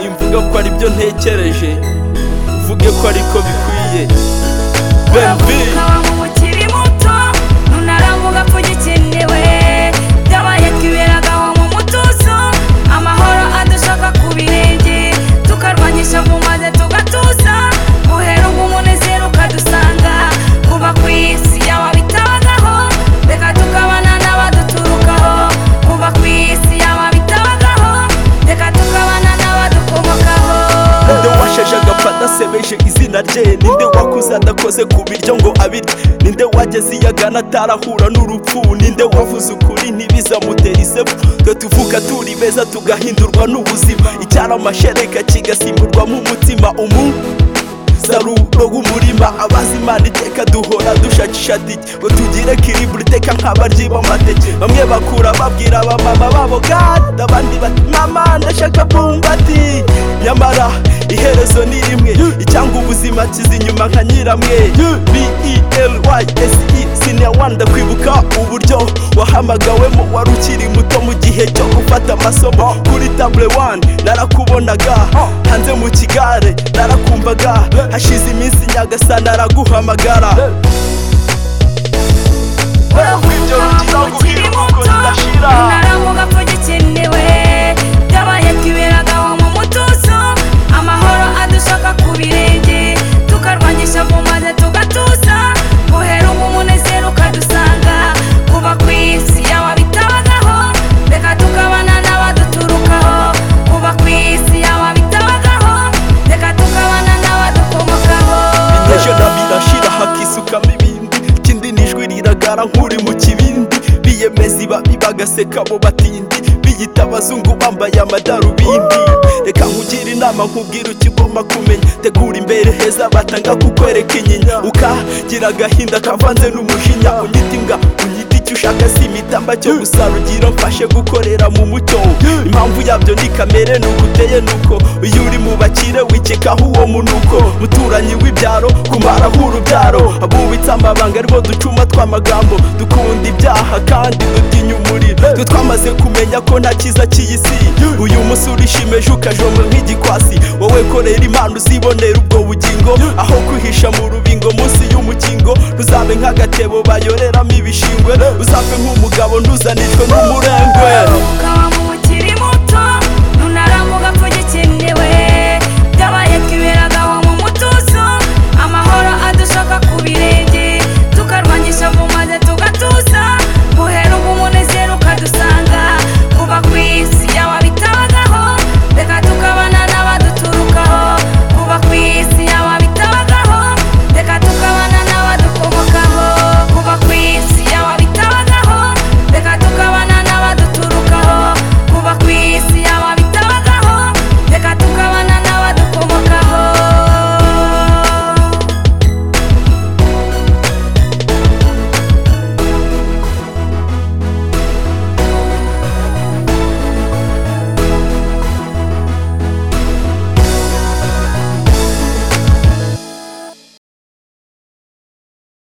nimvuga ko ari byo ntekereje uvuge ko ariko bikwiye Bembi uravuka mu ukiri muto ntunaravuga ko ugikenewe byabaye twiberaga mu mutuzo amahoro adushaka ku birenge tukarwanyisha mu maze tugatuza muhera ubu umunezero ukadusanga kuba ku isi yawe bitabagaho reka tukabana n'abaduturukaho kuba ku isi yawe bitabagaho reka tukabana n'abadukomokaho ninde washeje agapfa adasebeje izina rye ninde wakuze adakoze ku biryo ngo abirye ninde wageze iyagana atarahura n'urupfu ninde wavuze ukuri ntibizamutere isepfu twe tuvuga turi beza tugahindurwa n'ubuzima icyara amashereka kigasimburwamo umutima umuntu saruro w'umurima abazi imana iteka duhora dushakisha dike ngo tugire kiribura iteka nk'abaryi b'amateke bamwe bakura babwira abamama babo gade abandi bati mama ndashaka bumbati nyamara iherezo ni rimwe icyanga ubuzima kiza inyuma nka nyiramwe b-e-l-y-s-e sinewani ndakwibuka uburyo wahamagawemo wari ukiri muto mu gihe cyo gufata amasomo kuri tabule wani narakubonaga hanze mu kigare narakumvaga hashize iminsi nyagasana araguhamagara uravuga mukiri muto naravuga ko gikenewe byabaye twiberaga mu mutuzo amahoro adushaka ku birenge tukarwanyisha mu maze tugatuza muhera ubu umunezero ukadusanga kuba ku isi yawe bitabagaho reka tukabana n'abaduturukaho kuba ku isi yawe bitabagaho reka tukabana n'abadukomokaho ejo nabirashira hakisukamo ibindi ikindi ni ijwi riragara nk'uri mu kibindi biyemezi babi bagaseka abo batindi biyita abazungu bambaye amadarubindi reka nkugire inama nkubwire icyo ugomba kumenya tegura imbere heza batanga kukwereka inyinya ukagira agahinda kavanze n'umujinya unyita imbwa unyita icyo ushaka si imitamba cyo gusa rugiro mfashe gukorera mu mucyo impamvu yabyo ni kamere nuko uteye nuko iyo uri mu bakire wikekaho uwo munuko muturanyi w'ibyaro kumaraho urubyaro abubitse amabanga aribo ducuma tw'amagambo dukunda ibyaha kandi dutinya umuriro twe twamaze kumenya ko nta cyiza cy'iy'isi uyu munsi urishimeje ukajomba nk'igikwasi wowe korera impano uzibonera ubwo bugingo aho kwihisha mu rubingo munsi y'umukingo ntuzabe nk'agatebo bayoreramo ibishingwe uzave nk'umugabo ntuzanishwe n'umurengwe Uraruhuka